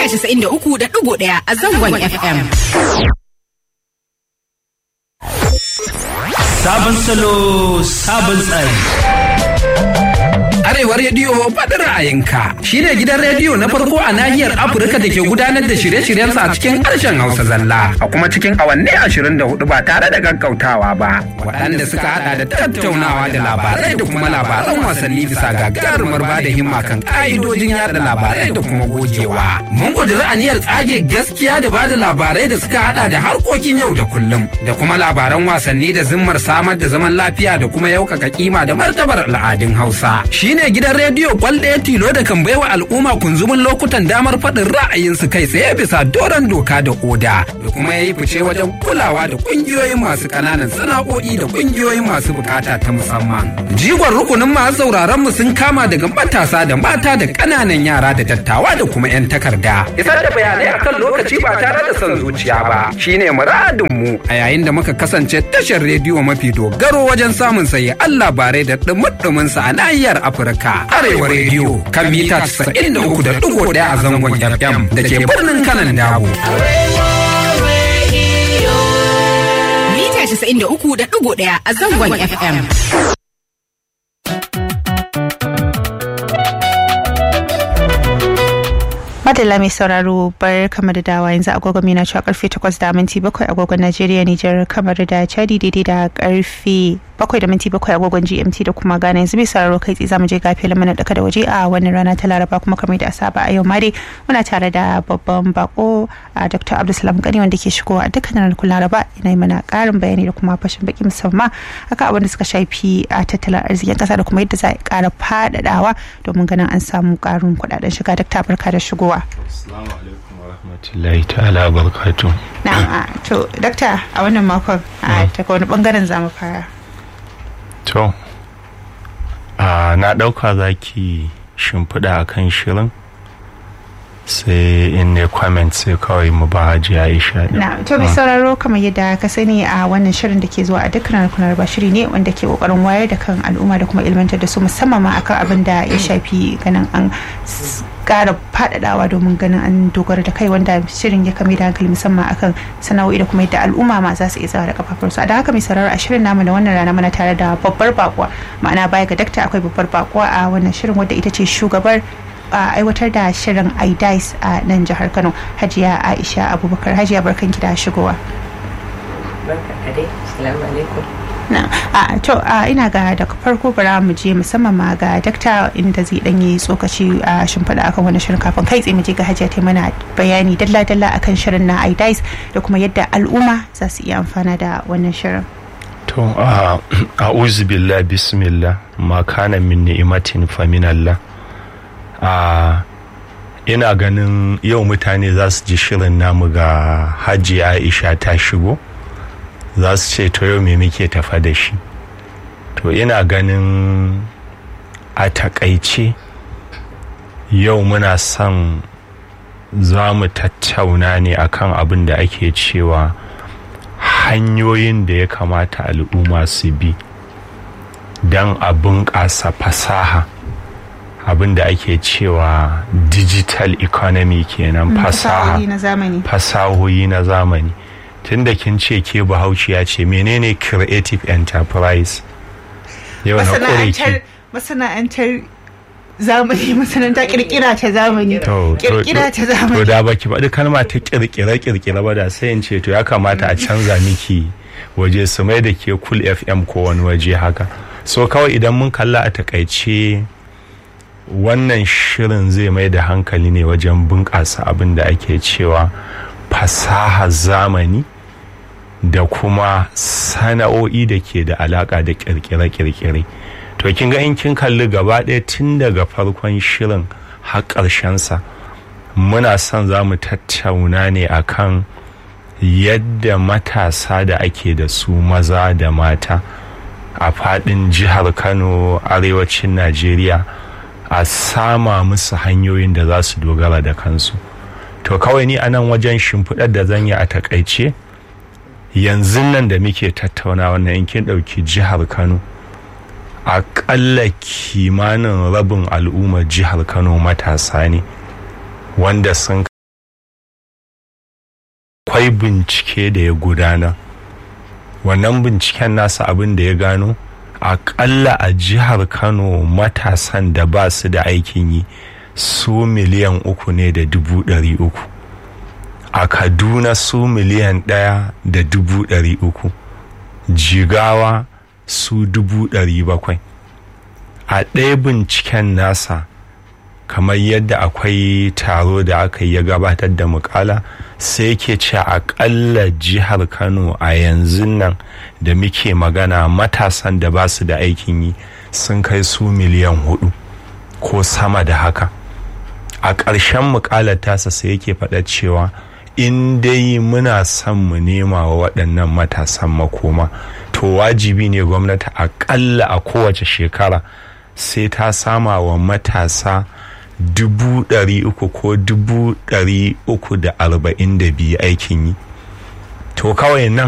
93.1 a zangon FM. Sabon salo, sabon tsari. Arewa Rediyo faɗin ra'ayinka shi ne gidan rediyo na farko a nahiyar Afirka da ke gudanar da shirye-shiryensa a cikin harshen Hausa zalla a kuma cikin awanni ashirin da hudu ba tare da gaggautawa ba. Waɗanda suka haɗa da tattaunawa da labarai da kuma labaran wasanni bisa gagarumar ba da himma kan ƙa'idojin yada labarai da kuma gogewa. Mun ƙudiri aniyar tsage gaskiya da ba da labarai da suka haɗa da harkokin yau da kullum da kuma labaran wasanni da zimmar samar da zaman lafiya da kuma yaukaka kima da martabar al'adun Hausa. Shi ne gidan rediyo kwal ɗaya tilo da kan baiwa al'umma kunzumin lokutan damar faɗin ra'ayinsu kai tsaye bisa doron doka da oda da kuma ya yi fice wajen kulawa da ƙungiyoyin masu ƙananan sana'o'i da ƙungiyoyin masu bukata ta musamman. Jigon rukunin masu sauraron mu sun kama daga matasa da mata da ƙananan yara da dattawa da kuma 'yan takarda. Isar da bayanai akan lokaci ba tare da son zuciya ba shine muradin mu a yayin da muka kasance tashar rediyo mafi dogaro wajen samun sayi Allah bare da ɗumuɗumin sa a nahiyar Afirka. Arewa rediyo kan mita 93.1 a zangon FM da ke birnin kanan dabo. Mita 93.1 a zangon FM. Madalla mai sauraro bar kamar da dawa yanzu agogon mina cewa karfe 8 da minti 7 agogon Najeriya Nijar kamar da Chadi daidai da karfe 7 da minti 7 agogon GMT da kuma Ghana yanzu mai sauraro kai tsaye zamu je gafe lamana daka da waje a wannan rana ta Laraba kuma kamar da asaba a yau ma dai muna tare da babban bako a Dr. Abdulsalam Gani wanda ke shigowa a dukkanin ranakun Laraba yana mana karin bayani da kuma fashin baki musamman akan abin da suka shafi a tattalin arzikin kasa da kuma yadda za a kara faɗaɗawa domin ganin an samu karin kuɗaɗen shiga Dr. barka da shigowa. Assalamu alaikum wa rahmatullahi ta'ala barkatu. Na'am to dakta a wannan makon a ta wani bangaren zamu fara. To, na ɗauka za ki shimfiɗa a kan shirin sai in ne comment sai kawai mu ba haji Aisha. Na to mai sauraro kamar yadda ka sani a wannan shirin da ke zuwa a dukkan rakunar ba shiri ne wanda ke kokarin wayar da kan al'umma da kuma ilmantar da su musamman ma akan abin da ya shafi ganin an kara faɗaɗawa domin ganin an dogara da kai wanda shirin ya kame da hankali musamman akan sana'o'i da kuma yadda al'umma ma za su iya tsawa da kafafunsu a da haka mai sauraro a shirin namu da wannan rana muna tare da babbar bakuwa ma'ana baya ga dakta akwai babbar bakuwa a wannan shirin wadda ita ce shugabar a aiwatar da shirin idais a nan jihar kano hajiya aisha abubakar hajiya barkanki da shigowa na a to a ina ga daga farko bara mu je musamman ma ga dakta inda zai dan yi tsokaci a shimfiɗa akan wani shirin kafin kai tsaye mu je ga hajiya ta mana bayani dalla dalla akan shirin na idais da kuma yadda al'umma za su iya amfana da wannan shirin To, a'udhu billah bismillah ma kana min ni'matin fa min Allah. a ina ganin yau mutane za su ji shirin namu ga hajji aisha ta shigo za su ce to yau me muke tafa da shi to ina ganin a takaice yau muna son za mu tattauna ne akan abin da ake cewa hanyoyin da ya kamata al'umma su bi don a bunƙasa fasaha abin da ake cewa digital economy kenan fasaha fasahohi na zamani tun da kin ce ke bahaushiya ce menene creative enterprise yau na kure ki masana'antar zamani masana'anta kirkira ta zamani kirkira ta zamani to da baki faɗi kalma ta kirkira kirkira ba da sai in ce to ya kamata a canza miki waje su mai da ke cool fm ko wani waje haka so kawai idan mun kalla a takaice wannan shirin zai mai da hankali ne wajen bunƙasa abin da ake cewa fasaha zamani da kuma sana'o'i da ke da alaƙa da ƙirƙire-ƙirƙire to kin ga in kin kalli gaba ɗaya tun daga farkon shirin har ƙarshensa muna son za mu tattauna ne akan yadda matasa da ake da su maza da mata a faɗin jihar kano arewacin najeriya a sama musu hanyoyin da za su dogara da kansu to kawai ni a nan wajen shimfiɗar da zan yi a takaice yanzu nan da muke tattauna wannan in kin ɗauki jihar kano aƙalla kimanin rabin al'ummar jihar kano matasa ne wanda sun akwai bincike da ya gudana wannan binciken nasa abin da ya gano aƙalla a jihar kano matasan da ba su da aikin yi su miliyan uku ne da dubu ɗari uku a kaduna su miliyan ɗaya da dubu ɗari uku jigawa su dubu ɗari bakwai a ɗaya binciken nasa kamar yadda akwai taro da aka yi ya gabatar da mukala sai ke ce akalla jihar kano a yanzu nan da muke magana matasan da ba su da aikin yi sun kai su miliyan hudu ko sama da haka a ƙarshen mukalar tasa sai yake faɗa cewa in dai muna son mu nema wa waɗannan matasan makoma to wajibi ne gwamnati aƙalla a kowace shekara sai ta sama wa matasa dubu ɗari uku ko dubu ɗari uku da arba'in da biyu aikin yi to kawai nan